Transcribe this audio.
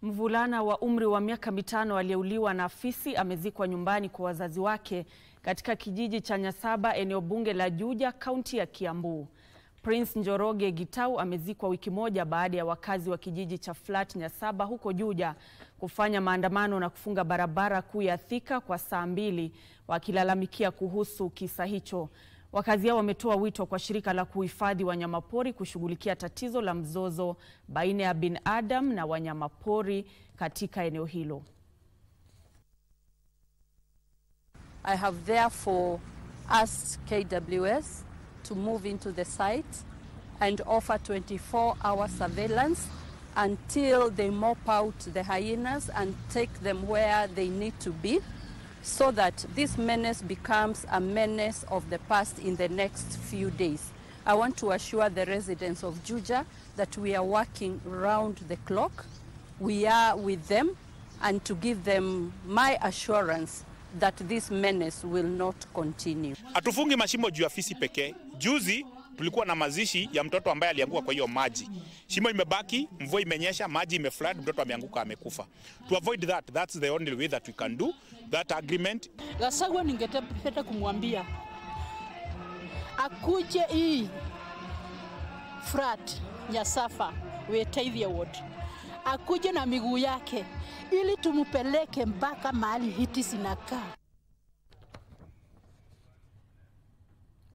Mvulana wa umri wa miaka mitano aliyeuliwa na fisi amezikwa nyumbani kwa wazazi wake katika kijiji cha Nyasaba, eneo bunge la Juja, kaunti ya Kiambu. Prince Njoroge Gitau amezikwa wiki moja baada ya wakazi wa kijiji cha Flat Nyasaba huko Juja kufanya maandamano na kufunga barabara kuu ya Thika kwa saa mbili wakilalamikia kuhusu kisa hicho. Wakazi hao wametoa wito kwa shirika la kuhifadhi wanyamapori kushughulikia tatizo la mzozo baina ya binadamu na wanyamapori katika eneo hilo. I have therefore asked KWS to move into the site and offer 24-hour surveillance until they mop out the hyenas and take them where they need to be so that this menace becomes a menace of the past in the next few days. I want to assure the residents of Juja that we are working round the clock. We are with them and to give them my assurance that this menace will not continue. Hatufungi mashimo juu ya fisi pekee. Juzi tulikuwa na mazishi ya mtoto ambaye alianguka kwa hiyo maji. Shimo imebaki, mvua imenyesha, maji imeflood, mtoto ameanguka amekufa. To avoid that, that's the only way that we can do that agreement. Gasagwa ningependa kumwambia akuje hii frat Nyasafa Wetaithia Ward akuje na miguu yake ili tumpeleke mpaka mahali hiti zinakaa.